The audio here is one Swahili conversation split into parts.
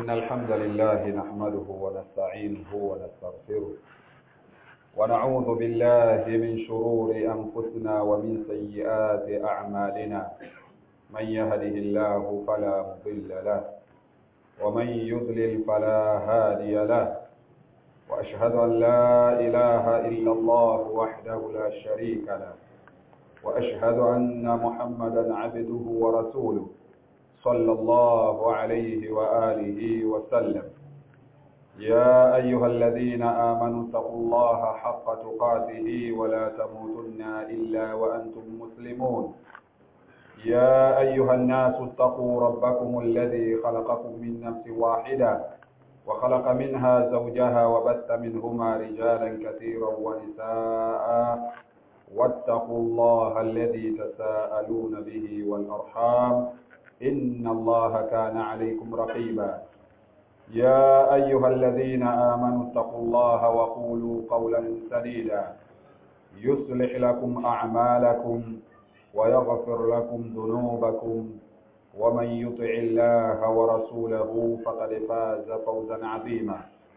إن الحمد لله نحمده ونستعينه ونستغفره ونعوذ بالله من شرور أنفسنا ومن سيئات أعمالنا من يهده الله فلا مضل له ومن يضلل فلا هادي له وأشهد أن لا إله إلا الله وحده لا شريك له وأشهد أن محمدا عبده ورسوله صلى الله عليه وآله وسلم يا أيها الذين آمنوا اتقوا الله حق تقاته ولا تموتن إلا وأنتم مسلمون يا أيها الناس اتقوا ربكم الذي خلقكم من نفس واحدة وخلق منها زوجها وبث منهما رجالا كثيرا ونساء واتقوا الله الذي تساءلون به والأرحام إن الله كان عليكم رقيبا يا أيها الذين آمنوا اتقوا الله وقولوا قولا سديدا يصلح لكم أعمالكم ويغفر لكم ذنوبكم ومن يطع الله ورسوله فقد فاز فوزا عظيما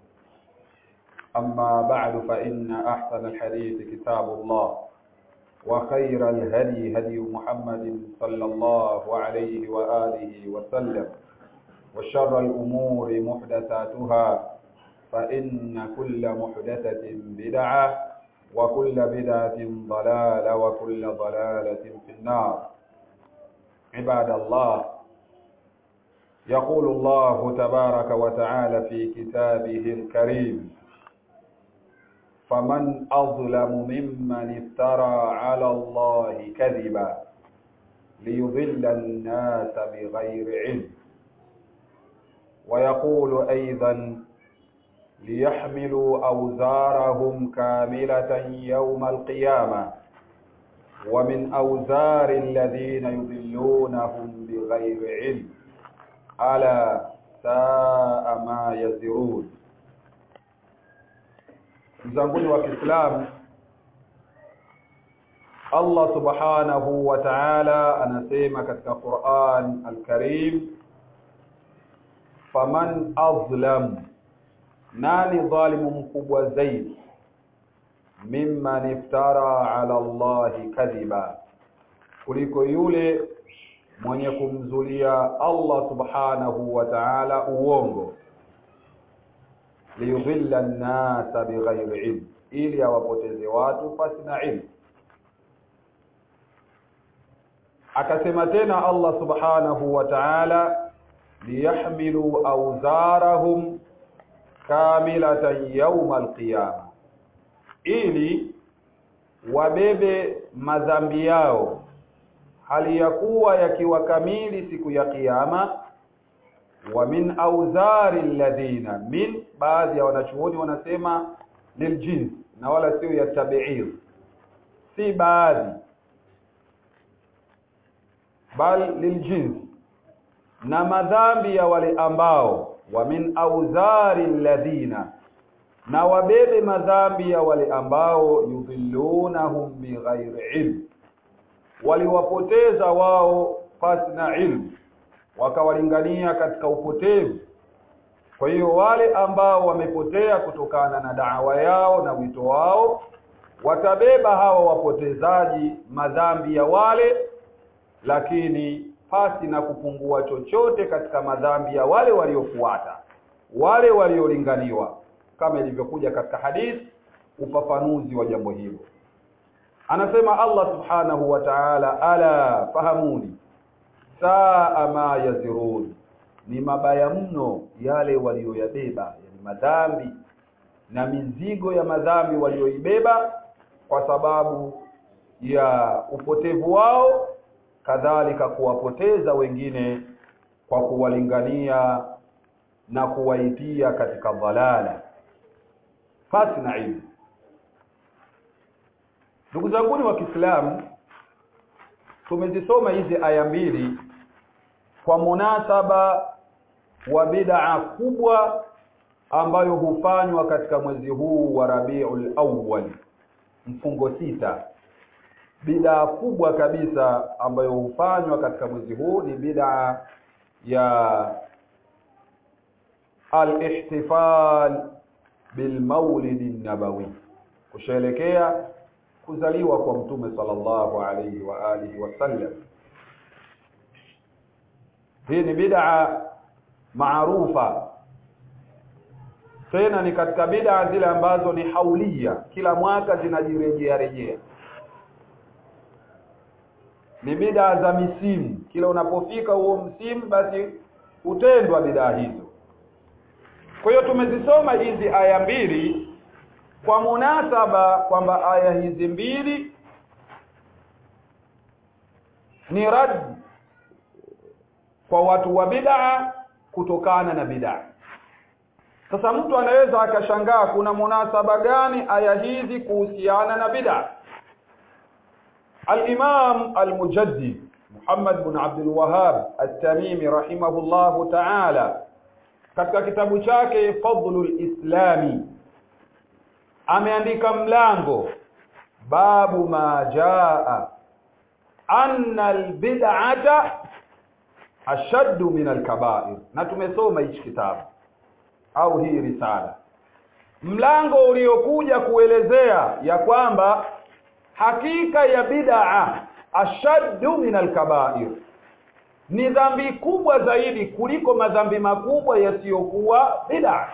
أما بعد فإن أحسن الحديث كتاب الله وخير الهدي هدي محمد صلى الله عليه وآله وسلم وشر الأمور محدثاتها فإن كل محدثة بدعة وكل بدعة ضلالة وكل ضلالة في النار عباد الله يقول الله تبارك وتعالى في كتابه الكريم فمن أظلم ممن افترى على الله كذبا ليضل الناس بغير علم ويقول أيضا ليحملوا أوزارهم كاملة يوم القيامة ومن أوزار الذين يضلونهم بغير علم ألا ساء ما يزرون mzanguni wa Kiislamu Allah Subhanahu wa Ta'ala anasema katika Qur'an Al-Karim faman azlam nani dhalimu mkubwa zaidi mimman iftara ala Allahi kadhiba kuliko yule mwenye kumzulia Allah Subhanahu wa Ta'ala uongo liyudhilla an-nasa bighairi ilm ili awapoteze watu pasi na ilmu akasema tena Allah subhanahu wa ta'ala liyahmilu awzarahum kamilatan yawma al-qiyama ili wabebe madhambi yao hali ya kuwa yakiwa kamili siku ya kiyama wa min auzari alladhina min baadhi ya wanachuoni wanasema liljins na wala sio ya tabi'ir si baadhi bal liljins na madhambi ya wale ambao wa min auzari alladhina na wabebe madhambi ya wale ambao yudhillunahum bighairi ilm waliwapoteza wao pasi na ilmu wakawalingania katika upotevu kwa hiyo wale ambao wamepotea kutokana na da'wa yao na wito wao watabeba hawa wapotezaji madhambi ya wale lakini pasi na kupungua chochote katika madhambi ya wale waliofuata wale waliolinganiwa kama ilivyokuja katika hadithi ufafanuzi wa jambo hilo anasema Allah subhanahu wa ta'ala ala fahamuni saa ma yazirun ni mabaya mno yale walioyabeba yani madhambi na mizigo ya madhambi walioibeba kwa sababu ya upotevu wao kadhalika kuwapoteza wengine kwa kuwalingania na kuwaitia katika dhalala fasi na ilmu ndugu zanguni wa Kiislamu tumezisoma hizi aya mbili kwa munasaba wa bid'a kubwa ambayo hufanywa katika mwezi huu wa Rabiul Awwal mfungo sita bid'a kubwa kabisa ambayo hufanywa katika mwezi huu ni bid'a ya al-ihtifal bilmaulid nabawi kusherekea kuzaliwa kwa mtume sallallahu alayhi wa alihi wasallam hii ni bid'a maarufa tena ni katika bid'a zile ambazo ni haulia kila mwaka zinajirejea rejea ni bid'a za misimu kila unapofika huo msimu basi utendwa bid'a hizo kwa hiyo tumezisoma hizi aya mbili kwa munasaba kwamba aya hizi mbili ni rad kwa watu wa bid'a kutokana na bid'a sasa mtu anaweza akashangaa kuna munasaba gani aya hizi kuhusiana na bid'a Al-Imam Al-Mujaddid Muhammad bin Abdul Wahhab At-Tamimi rahimahullahu ta'ala katika kitabu chake Fadlul Islami ameandika mlango babu ma jaa anna al-bid'ata ashaddu min al-kaba'ir na tumesoma hichi kitabu au hii risala mlango uliokuja kuelezea ya kwamba hakika ya bid'a ashaddu min al-kaba'ir ni dhambi kubwa zaidi kuliko madhambi makubwa yasiyokuwa bid'a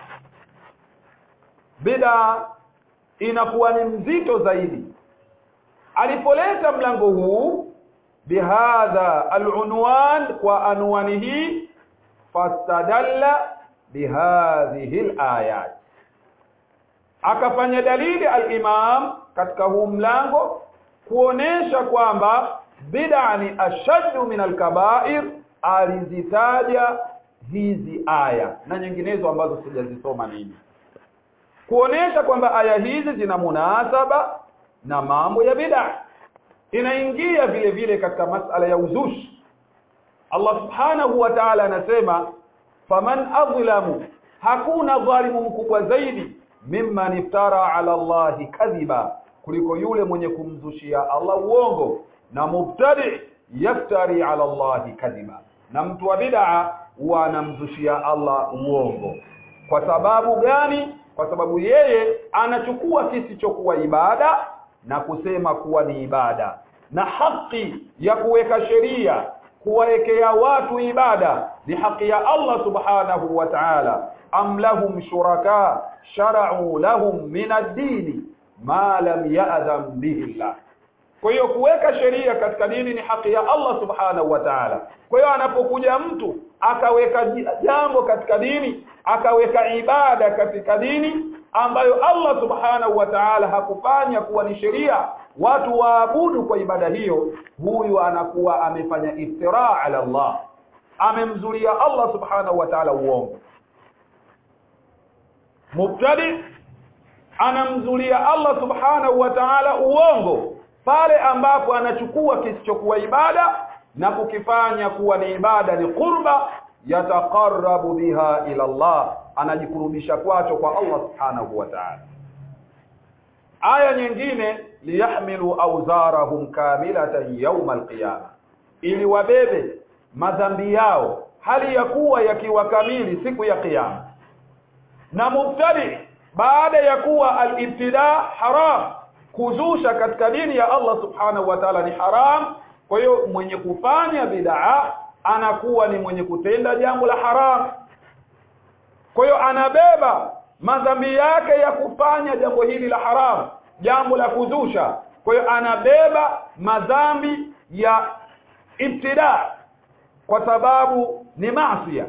bid'a inakuwa ni mzito zaidi alipoleta mlango huu bihadha alunwan kwa anwani hii fastadalla bihadhihi alayat akafanya dalili al-imam katika huu mlango kuonesha kwamba bid'a ni ashaddu min al-kaba'ir alizitaja hizi aya na nyinginezo ambazo sijazisoma mimi kuonesha kwamba aya hizi zina munasaba na mambo ya bid'a inaingia vile vile katika masala ya uzushi Allah subhanahu wa ta'ala anasema faman adhlamu hakuna dhalimu mkubwa zaidi mimman iftara ala Allahi kadhiba kuliko yule mwenye kumzushia Allah uongo na mubtadi yaftari ala Allahi kadhiba na mtu wa bid'a huwa anamzushia Allah uongo kwa sababu gani kwa sababu yeye anachukua kisichokuwa ibada na kusema kuwa ni ibada na haki ya kuweka sheria kuwaekea watu ibada ni haki ya Allah subhanahu wa ta'ala am lahum shuraka shara'u lahum min ad-din ma lam ya'zam bihi Allah kwa hiyo kuweka sheria katika dini ni haki ya Allah subhanahu wa ta'ala kwa hiyo anapokuja mtu akaweka jambo katika dini akaweka ibada katika dini ambayo Allah subhanahu wa ta'ala hakufanya kuwa ni sheria watu waabudu kwa ibada hiyo huyu anakuwa amefanya iftira ala Allah amemzulia Allah subhanahu wa ta'ala uongo mubtadi anamzulia Allah subhanahu wa ta'ala uongo pale ambapo anachukua kisichokuwa ibada na kukifanya kuwa ni ibada ni qurba yataqarrabu biha ila Allah anajikurubisha kwacho kwa Allah subhanahu wa ta'ala aya nyingine liyahmilu awzarahum kamilatan yawm alqiyama ili wabebe madhambi yao hali ya kuwa yakiwa kamili siku ya kiyama na mubtadi baada ya kuwa al-ibtida haram kuzusha katika dini ya Allah subhanahu wa ta'ala ni haram kwa hiyo mwenye kufanya bid'a anakuwa ni mwenye kutenda jambo la haram kwa hiyo anabeba madhambi yake ya kufanya jambo hili la haram jambo la kuzusha kwa hiyo anabeba madhambi ya ibtida kwa sababu ni maasiya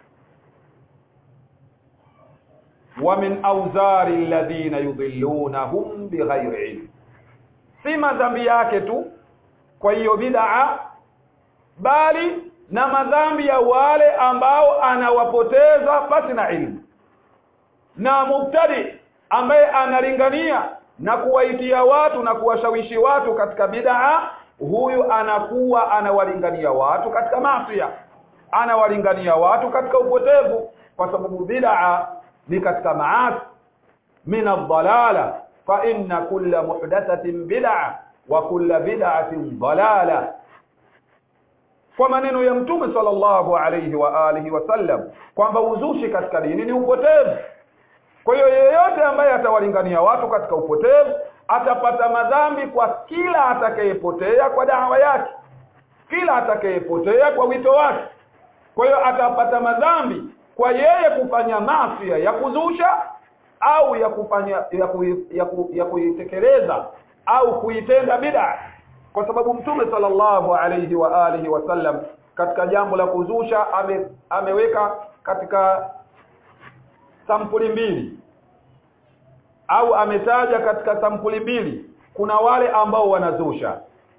wa min awzari alladhina yudhillunahum bighairi ilm si madhambi yake tu kwa hiyo bid'a bali na madhambi ya wale ambao anawapoteza pasi na ilmu na mubtadi ambaye analingania na kuwaitia watu na kuwashawishi watu katika bid'a huyu anakuwa anawalingania watu katika maasiya anawalingania watu katika upotevu kwa sababu bid'a ni katika maasi min ad-dalala fa inna kulla muhdathatin bid'a wa kulla bid'atin dalala kwa maneno ya mtume sallallahu alayhi wa alihi wasallam kwamba uzushi katika dini ni upotevu kwa hiyo yeyote ambaye atawalingania watu katika upotevu atapata madhambi kwa kila atakayepotea kwa dawa yake kila atakayepotea kwa wito wake kwa hiyo atapata madhambi kwa yeye kufanya mafia ya kuzusha au ya kufanya ya, ku, ya, ku, ya kuitekeleza au kuitenda bid'a kwa sababu mtume sallallahu alayhi wa alihi wasallam katika jambo la kuzusha ame, ameweka katika sampuli mbili au ametaja katika sampuli mbili kuna wale ambao wanazusha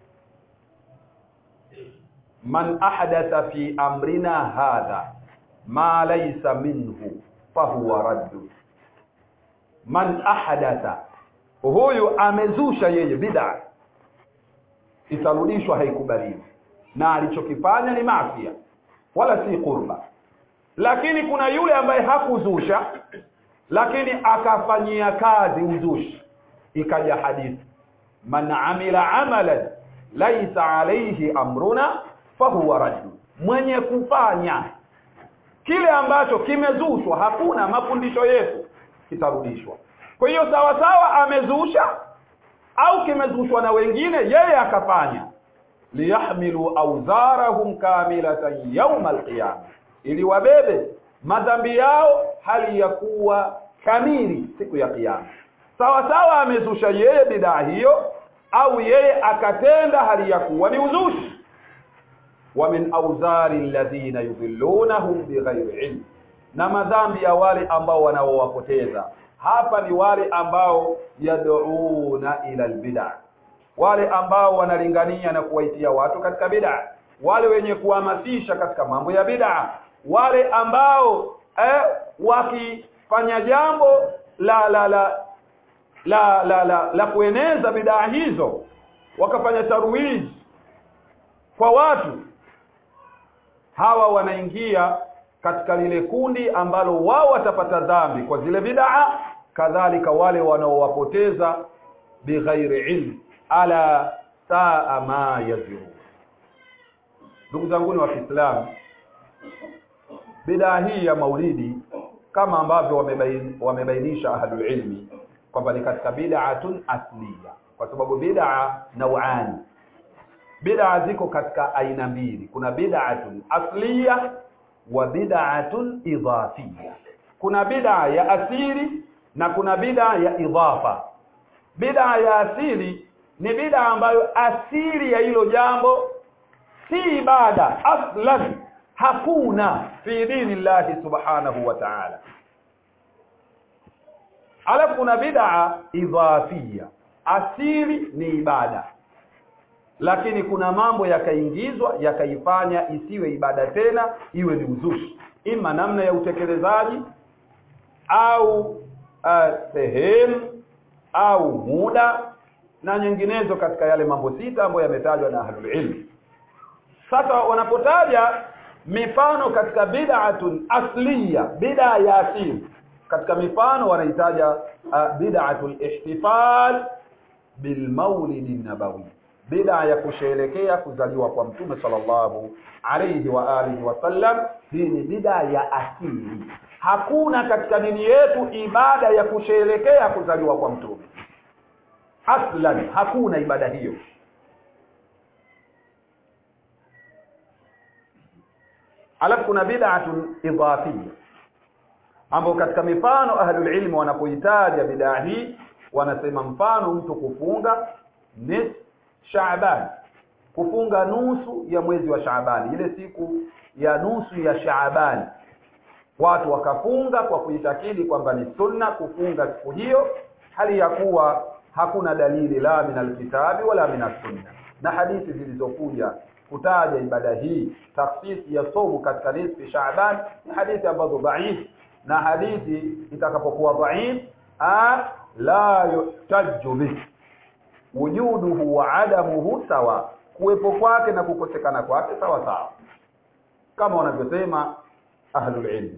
man ahdatha fi amrina hadha ma laysa minhu fahuwa raddu man ahdatha huyu amezusha yeye bid'a itarudishwa haikubaliwi na alichokifanya ni maafia wala si qurba lakini kuna yule ambaye hakuzusha lakini akafanyia kazi uzushi ikaja hadithi man amila amalan laisa alayhi amruna fahuwa raddu mwenye kufanya kile ambacho kimezushwa hakuna mafundisho yetu kitarudishwa kwa hiyo sawa sawa amezusha au kimezushwa na wengine yeye akafanya liyahmilu awzarahum kamilatan yawm alqiyama ili wabebe madhambi yao hali ya kuwa kamili siku ya kiyama sawa sawa amezusha yeye bidaa hiyo au yeye akatenda hali ya kuwa ni uzushi wa min awzari alladhina yudhillunahum bighairi ilm na madhambi ya wale ambao wanaowapoteza hapa ni wale ambao yad'una ila albid'a wale ambao wanalingania na kuwaitia watu katika bid'a wale wenye kuhamasisha katika mambo ya bid'a wale ambao eh, wakifanya jambo la la la la la, la, la kueneza bid'a hizo wakafanya tarwiz kwa watu hawa wanaingia katika lile kundi ambalo wao watapata dhambi kwa zile bid'a kadhalika wale wanaowapoteza bighairi ilm ala saa ma yaziru ndugu zangu wa Kiislamu bid'a hii ya maulidi kama ambavyo wamebain, wamebainisha ahlul ilmi kwamba ni katika bid'atun asliya kwa sababu bid'a nauani bid'a ziko katika aina mbili kuna bid'atun asliya wa bid'atun idhafiyya kuna bid'a ya asili na kuna bid'a ya idhafa bid'a ya asili ni bid'a ambayo asili ya hilo jambo si ibada aslan hakuna fi dini llahi subhanahu wa ta'ala alafu kuna bid'a idhafia asili ni ibada lakini kuna mambo yakaingizwa yakaifanya isiwe ibada tena iwe ni uzushi ima namna ya utekelezaji au uh, sehemu au muda na nyinginezo katika yale mambo sita ambayo yametajwa na ahlul ilm sasa wanapotaja mifano katika bid'atun asliya bid'a ya asili katika mifano wanaitaja uh, bid'atul ihtifal bil maulid nabawi bid'a ya kusherekea kuzaliwa kwa mtume sallallahu alayhi wa alihi wasallam hii ni bid'a ya asili hakuna katika dini yetu ibada ya kusherekea kuzaliwa kwa mtume aslan hakuna ibada hiyo alafu kuna bid'atun idhafiyya ambapo katika mifano ahlul ilmi wanapoitaja bid'a hii wanasema mfano mtu kufunga nis Shaaban kufunga nusu ya mwezi wa Shaaban ile siku ya nusu ya Shaaban watu wakafunga kwa kuitakidi kwamba ni sunna kufunga siku hiyo hali ya kuwa hakuna dalili la min alkitabi wala min sunna na hadithi zilizokuja kutaja ibada hii taksisi ya somu katika nisfi Shaaban ni hadithi ambazo dhaif na hadithi itakapokuwa dhaif la yuhtaju bih wujuduhu wa adamuhu sawa kuwepo kwake na kukosekana kwake sawa sawa kama wanavyosema ahlul ilm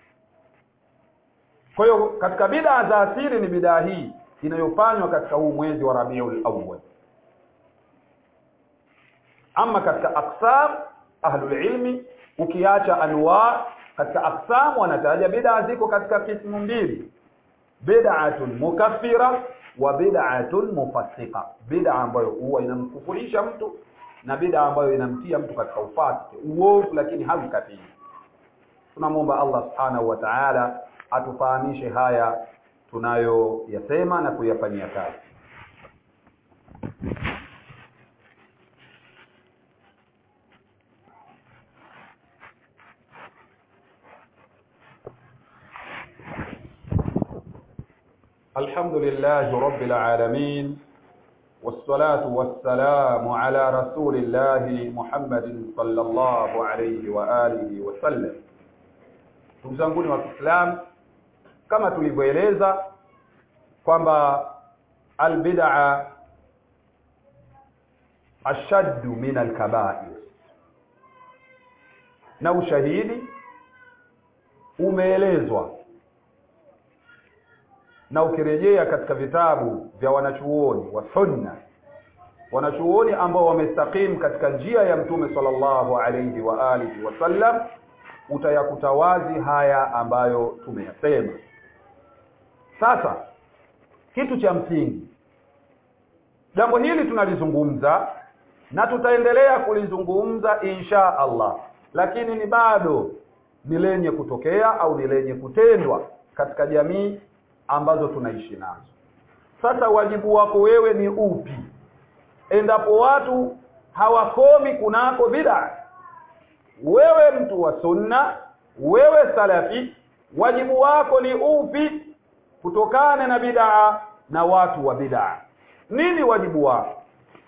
kwa hiyo katika bid'a za asili ni bid'a hii inayofanywa katika huu mwezi wa Rabiul Awwal ama katika aqsam ahlul ilmi ukiacha anwa katika aqsam wanataja bid'a ziko katika kismu mbili bid'atun mukaffira wa bid'atun mufassiqa bid'a ambayo huwa inamkufurisha mtu na bid'a ambayo inamtia mtu katika ufasiki uovu lakini hamkafiri tunamwomba Allah subhanahu wa ta'ala atufahamishe haya tunayoyasema na kuyafanyia kazi الحمد لله رب العالمين والصلاة والسلام على رسول الله محمد صلى الله عليه وآله وسلم ndugu zanguni wa Kiislamu kama tulivyoeleza kwamba albid'a ashaddu min alkaba'ir na ushahidi umeelezwa na ukirejea katika vitabu vya wanachuoni wa sunna wanachuoni ambao wamestakim katika njia ya mtume sallallahu alayhi wa alihi wasallam utayakuta wazi haya ambayo tumeyasema sasa kitu cha msingi jambo hili tunalizungumza na tutaendelea kulizungumza insha Allah lakini ni bado ni lenye kutokea au ni lenye kutendwa katika jamii ambazo tunaishi nazo sasa wajibu wako wewe ni upi endapo watu hawakomi kunako bid'a wewe mtu wa sunna wewe salafi wajibu wako ni upi kutokana na bid'a na watu wa bid'a nini wajibu wako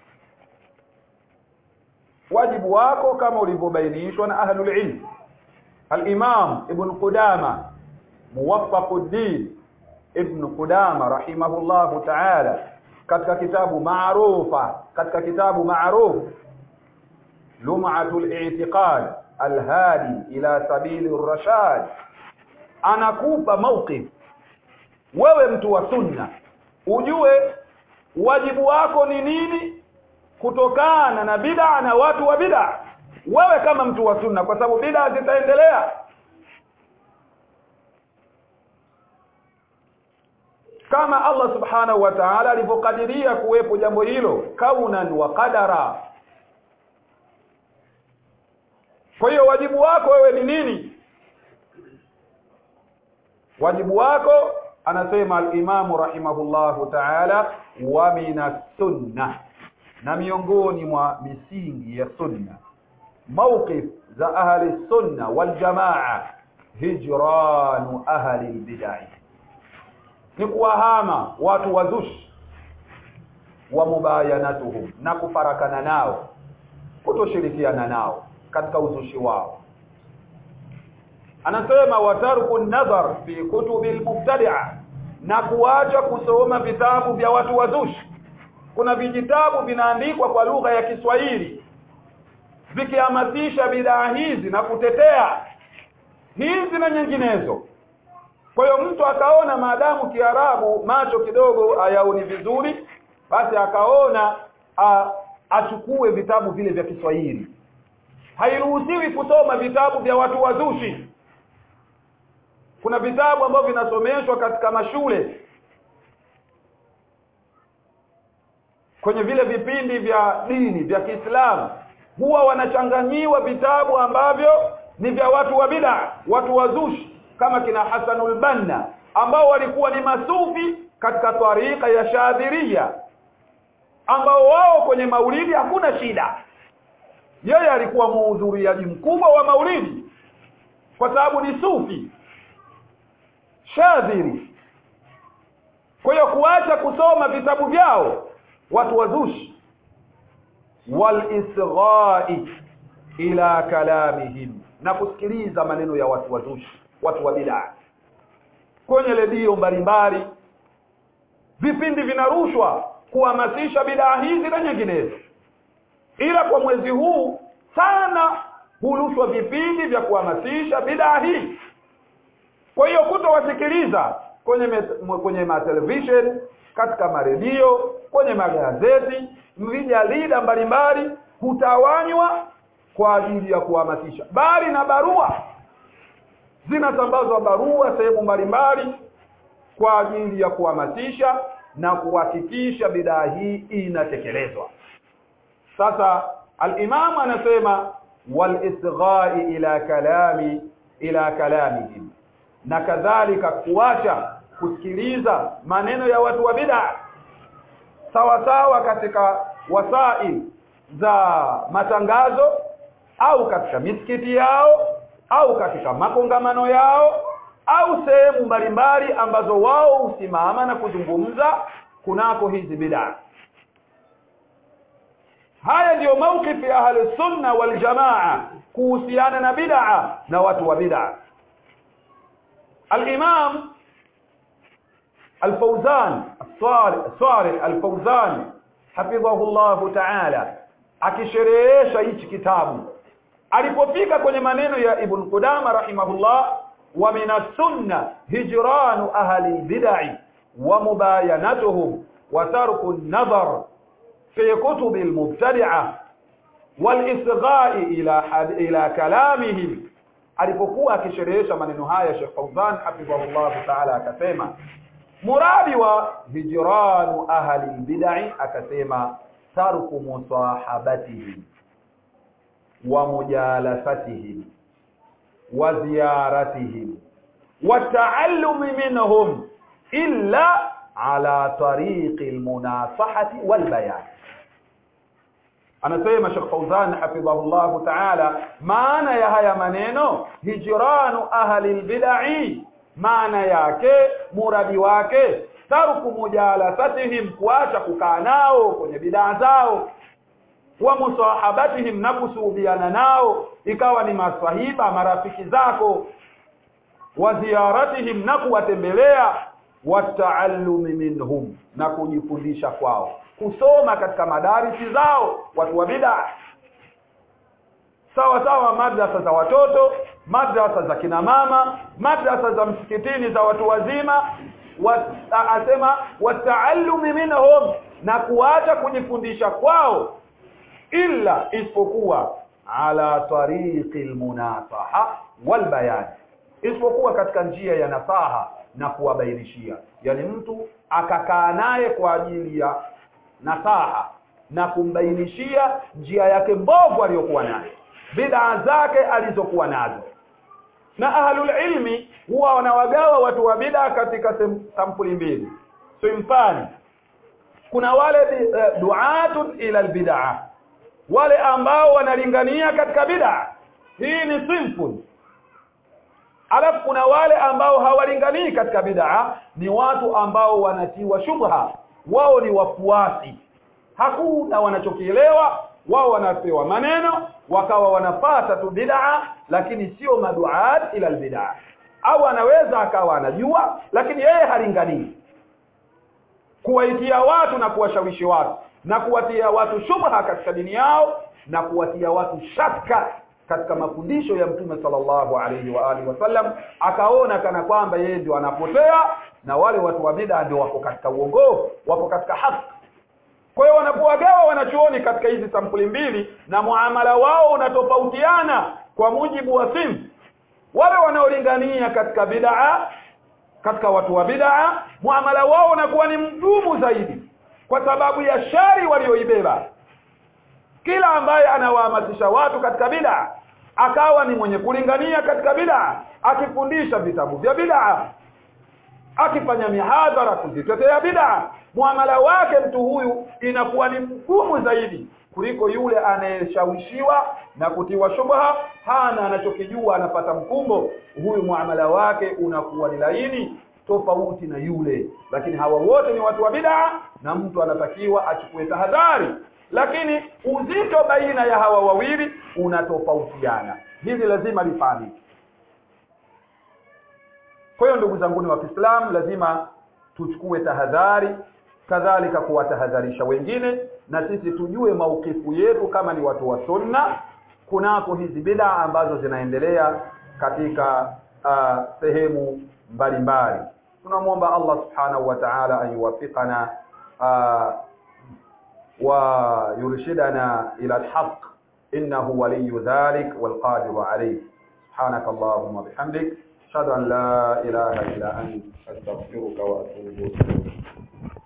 wajibu wako kama ulivyobainishwa na ahlul ilm al-imam ibn qudama muwaffaquddin ibn qudama rahimahullahu ta'ala katika kitabu maarufa katika kitabu maaruf lum'atul i'tiqad alhadi ila sabili rashad anakupa mawqif wewe mtu wa sunna ujue wajibu wako ni nini kutokana na bid'a na watu wa bid'a wewe kama mtu wa sunna kwa sababu bid'a zitaendelea kama Allah subhanahu wa ta'ala alivyokadiria kuwepo jambo hilo kaunan wa qadara kwa hiyo wajibu wako wewe ni nini wajibu wako anasema al-Imam rahimahullahu ta'ala wa minas sunna na miongoni mwa misingi ya sunna mawqif za ahli sunna wal jamaa hijranu ahli al-bid'ah ni kuwahama watu wazushi wa mubayanatuhum na kufarakana nao kutoshirikiana nao katika uzushi wao anasema watarku nadhar fi kutubil mubtadi'a na kuacha kusoma vitabu vya watu wazushi kuna vijitabu vinaandikwa kwa lugha ya Kiswahili vikihamasisha bidhaa hizi na kutetea hizi na nyinginezo kwa hiyo mtu akaona maadamu Kiarabu macho kidogo hayaoni vizuri basi akaona a, achukue vitabu vile vya Kiswahili hairuhusiwi kusoma vitabu vya watu wazushi kuna vitabu ambavyo vinasomeshwa katika mashule kwenye vile vipindi vya dini vya Kiislamu huwa wanachanganyiwa vitabu ambavyo ni vya watu wa bid'a watu wazushi kama kina Hasanul Banna ambao walikuwa ni masufi katika tarika ya Shadhiria ambao wao kwenye maulidi hakuna shida yeye alikuwa muhudhuriaji mkubwa wa maulidi kwa sababu ni sufi Shadhiri kwa hiyo kuacha kusoma vitabu vyao watu wazushi wal isghai ila kalamihim na kusikiliza maneno ya watu wazushi watu wa bid'a kwenye redio mbalimbali vipindi vinarushwa kuhamasisha bid'a hizi na nyinginezo ila kwa mwezi huu sana hurushwa vipindi vya kuhamasisha bid'a hii kwa hiyo kutowasikiliza kwenye me, kwenye ma television katika maredio kwenye magazeti vijalida mbalimbali hutawanywa kwa ajili ya kuhamasisha bali na barua zinasambazwa barua sehemu mbalimbali kwa ajili ya kuhamasisha na kuhakikisha bidaa hii inatekelezwa sasa al-Imam anasema wal isghai ila kalami ila kalamihim na kadhalika kuacha kusikiliza maneno ya watu wa bid'a sawa sawa katika wasail za matangazo au katika misikiti yao au katika makongamano yao au sehemu mbalimbali ambazo wao husimama na kuzungumza kunako hizi bid'a haya ndiyo mawkifi ya ahli sunna wal jamaa kuhusiana na bid'a na watu wa bid'a al-imam al-fawzan salih al-fawzan hafidhahu Allah ta'ala akisherehesha hichi kitabu alipofika kwenye maneno ya ibn Qudama rahimahullah wa min sunna hijranu ahli bid'ah wa mubayanatuhum wa tarku an-nazar في كتب المبتدعة والإصغاء إلى حد إلى كلامهم alipokuwa akisherehesha maneno haya Sheikh Fauzan hafidhahullah ta'ala akasema muradi wa hijranu ahli bid'ah akasema tarku musahabatihim wa mujalasatihim wa ziyaratihim wa ta'allumi minhum illa ala tariqi almunasahati walbayan anasema Sheikh Fauzan hafidhahullah ta'ala maana ya haya maneno hijranu ahli albid'ah maana yake muradi wake tarku mujalasatihim kuacha kukaa nao kwenye bid'a zao wa musahabatihim na kusuhubiana nao ikawa ni maswahiba marafiki zako wa ziyaratihim na kuwatembelea wataallumi minhum na kujifundisha kwao kusoma katika madarisi zao watu wa bid'a sawa sawa madrasa za watoto madrasa za kina mama madrasa za msikitini za watu wazima asema wataallumi minhum na kuacha kujifundisha kwao illa isipokuwa ala tariqi almunasaha walbayan isipokuwa katika njia ya nasaha na kuwabainishia yani mtu akakaa naye kwa ajili ya nasaha na kumbainishia njia yake mbovu aliyokuwa nayo bid'a zake alizokuwa nazo na ahlul ilmi huwa wanawagawa watu wa bid'a katika sampuli mbili simfani kuna wale uh, duatun ila albid'a wale ambao wanalingania katika bid'a hii ni simple alafu kuna wale ambao hawalinganii katika bid'a ni watu ambao wanatiwa shubha wao ni wafuasi hakuna wanachokielewa wao wanapewa maneno wakawa wanafata tu bid'a lakini sio maduat ila albid'a au anaweza akawa anajua lakini yeye halinganii kuwaitia watu na kuwashawishi watu na kuwatia watu shubha katika dini yao na kuwatia watu shaka katika mafundisho ya mtume sallallahu alaihi wa alihi wasallam akaona kana kwamba yeye ndio anapotea na wale watu wa bid'a ndio wako katika uongofu wako katika haki kwa hiyo wanapowagawa wanachuoni katika hizi sampuli mbili na muamala wao unatofautiana kwa mujibu wa simu wale wanaolingania katika bid'a katika watu wa bid'a muamala wao unakuwa ni mgumu zaidi kwa sababu ya shari walioibeba kila ambaye anawahamasisha watu katika bid'a akawa ni mwenye kulingania katika bid'a akifundisha vitabu vya bid'a akifanya mihadhara kuzitetea bid'a muamala wake mtu huyu inakuwa ni mgumu zaidi kuliko yule anayeshawishiwa na kutiwa shubha hana anachokijua anapata mkumbo huyu muamala wake unakuwa ni laini tofauti na yule lakini hawa wote ni watu wa bid'a na mtu anatakiwa achukue tahadhari lakini uzito baina ya hawa wawili unatofautiana hili lazima lifahamike kwa hiyo ndugu zanguni wa Kiislamu lazima tuchukue tahadhari kadhalika kuwatahadharisha wengine na sisi tujue maukifu yetu kama ni watu wa sunna kunako hizi bid'a ambazo zinaendelea katika uh, sehemu mbalimbali tunamwomba Allah subhanahu wa ta'ala ayuwafiqana uh, wa yurshidana ila alhaq innahu waliyyu dhalik wal qadiru alayh سبحانك اللهم وبحمدك أشهد أن لا إله إلا أنت أستغفرك وأتوب إليك